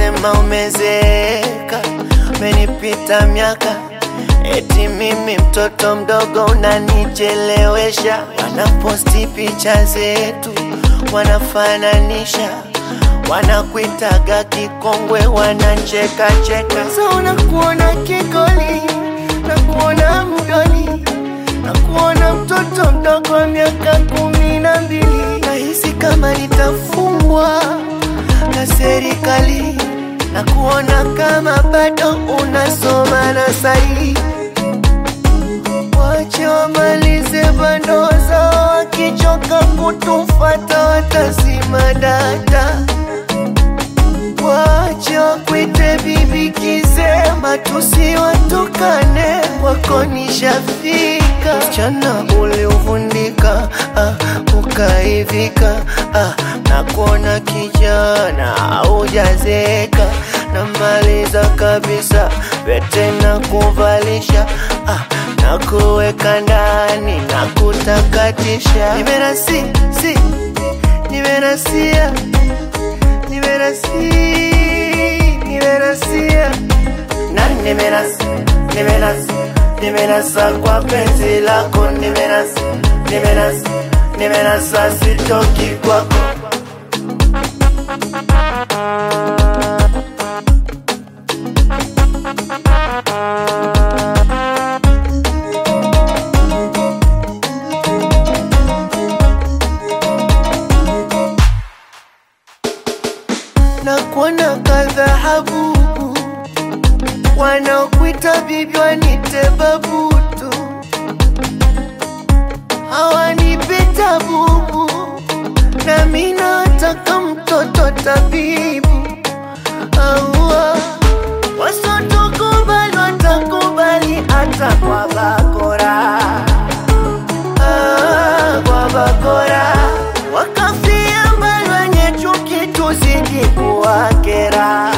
wanasema umezeeka, umenipita miaka, eti mimi mtoto mdogo unanichelewesha. Wanaposti picha zetu, wanafananisha, wanakuitaga kikongwe, wanacheka cheka. So nakuona kigoli, nakuona mdoli, nakuona mtoto mdogo wa miaka kumi na mbili. Nahisi kama nitafungwa na serikali na kuona kama bado unasoma na sahi. Wache wamalize bando zao, wakichoka kutufata watazima data. Wache wakwite bibi kisema, tusiwatukane, wako nishafika. Msichana uliuvundika, ah, ukaivika, ah, na kuona kijana haujazeka, namaliza kabisa pete na kuvalisha, ah, na kuweka ndani na kutakatisha. Nimerasi, si, nimerasia nimerasi nimerasia na nimerasi nimerasi nimerasa kwa penzi lako nimerasi nimerasi nimerasa sitoki kwako na kuona kadhahabu wanaokuita bibi wanite babutu hawanipita bubu nami nataka mtoto tabibu aua wasotokubali watakubali hata kwa bakora ah, kwa bakora wakafia mbali wenye chuki tuzidi kuwakera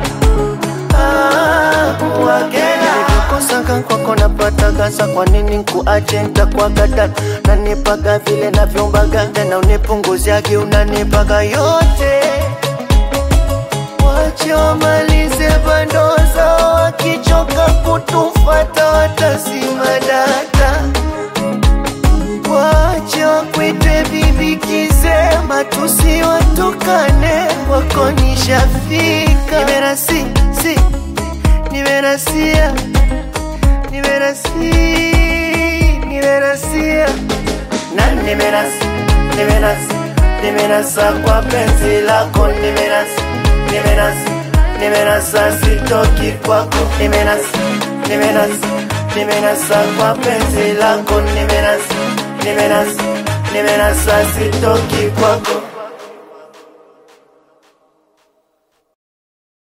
Ah, kuwakera nilivyokosaka kwako napata gasa kwa nini nkuache ntakwagada nanipaga vile navyombaga tena unipunguziagi unanipaga yote wache wamalize bando zao wakichoka kutufata watazima data wache wakwite bibi kisema tusiwatukane wako nishafika nimerasi si nimerasia nimerasi nimerasia na nimerasi nimerasi nimerasa kwa penzi lako nimerasi nimerasi nimerasa sitoki kwako nimerasi nimerasi nimerasa kwa penzi lako nimerasi nimerasi nimerasa sitoki kwako